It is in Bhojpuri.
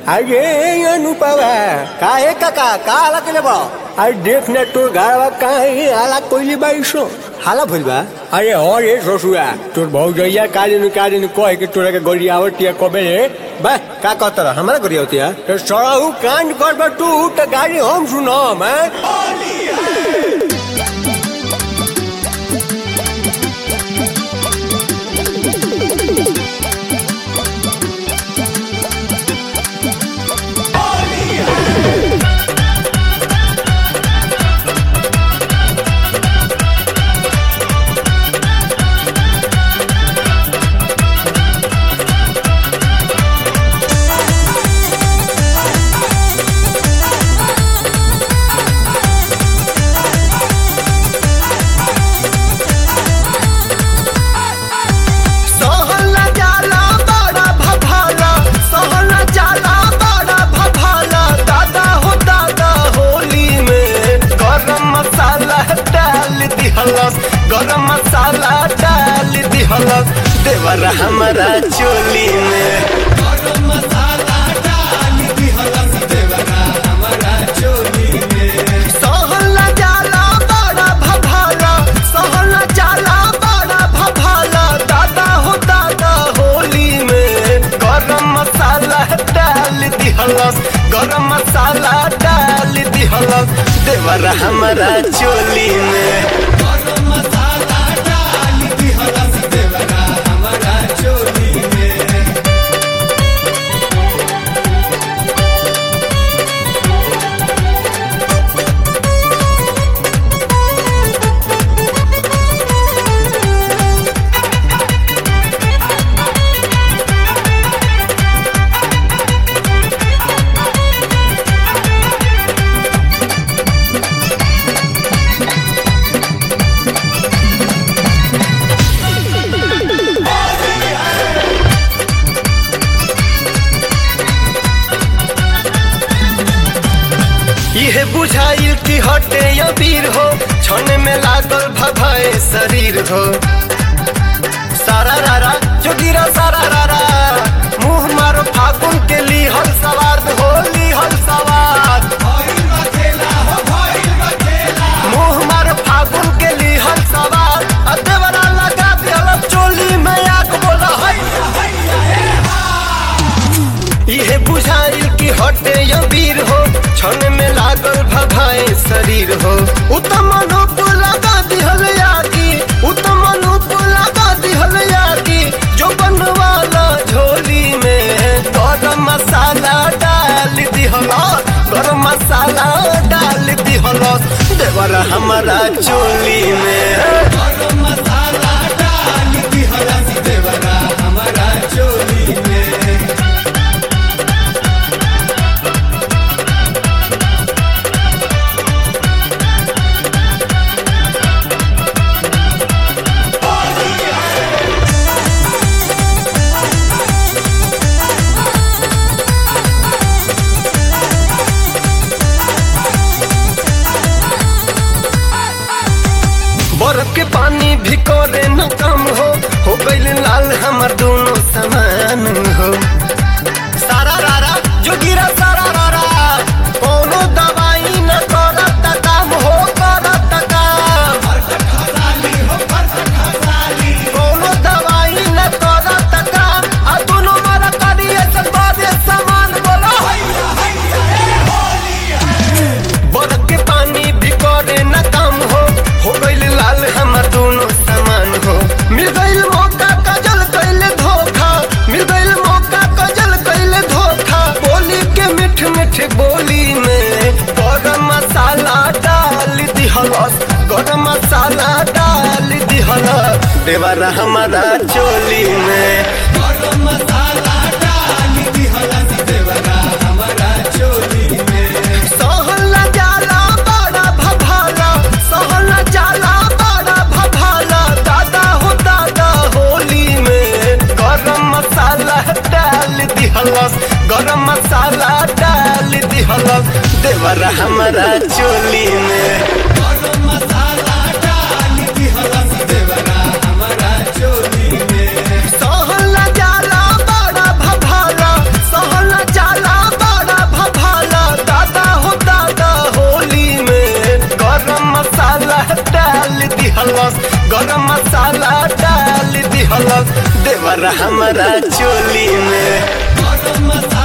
अरे अनुपवा काहे काका का हाला केले बा अरे देख ना तोर घरवा काहे आला कोइली बाईसो हाला भइल बा अरे और ये ससुरा तोर भौजैया काजन काजन कहे के तोरा के गड़ी आवतिया कबे रे बा का कहत रह हमरा गरिया होती है तो सड़ाऊ कांड कर बा तू तो गाड़ी हम सुनम हैं सहला जाला बड़ा भभाला सहला जाला बड़ा भभाला दादा हो दादा होली में गरम मसाला डाल दिहलस गरम मसाला डाल दिहलस देवर हमारा चोली में गरम मसाला डाल दिहलस देवर हमारा चोली में सहला जाला बड़ा भभाला सहला जाला बड़ा भभाला दादा हो दादा होली में गरम मसाला डाल दिहलस गरम मसाला डाल दिहलस देवर हमारा चोली में गरम मसाला डाल दिहलस देवर हमारा चोली में इहे बुझाइल कि हटे अबीर हो छने में लागल भभाए शरीर हो सारा रारा जोगिरा सारा रारा मुंह मारो फागुन के लिहल सवार हो लिहल सवार मुंह मारो फागुन के लिहल सवार अदेवरा लगा दिहल चोली में आग बोला है इहे बुझाइल कि हटे अबीर हो क्षण में लागल भभाए शरीर हो उत्तम अनुप लगा दिहल यागी उत्तम अनुप लगा दिहल यागी जो बनवाला झोली में गरम मसाला डाल दिहल गरम मसाला डाल दिहल देवर हमारा चोली में गरम मसाला डाल दिहल देवर हमारा चोली में बर्फ के पानी भी करे न कम हो हो गईल लाल हमर दोनों समान हो सारा रारा जो गिरा सारा रारा कोनो दवाई न करत काम हो करत काम कोनो दवाई न करत काम आ दोनों मर करिए सब बादे समान बोलो बरफ के पानी भी करे न कम हो हो गईल लाल हमर दोनों समान हो मिल गईल मौका कजल कैले धोखा मिल गईल मौका कजल कैले धोखा बोली के मिठ मिठ बोली में गरम मसाला डाल दिहलस गरम मसाला डाल दिहलस देवर हमारा चोली में गरम मसाला डाल दिहलस देवर हमारा चोली में सहला जाला बड़ा भभाला सहला जाला बड़ा भभाला दादा हो दादा होली में गरम मसाला डाल दिहलस गरम मसाला डाल दिहलस देवर हमारा चोली में गरम मसाला डाल दिहलस देवर हमारा चोली में सहला जाला बड़ा भभाला सहला जाला दिहलस गरम मसाला डाल दिहलस देवर हमारा चोली में गरम मसाला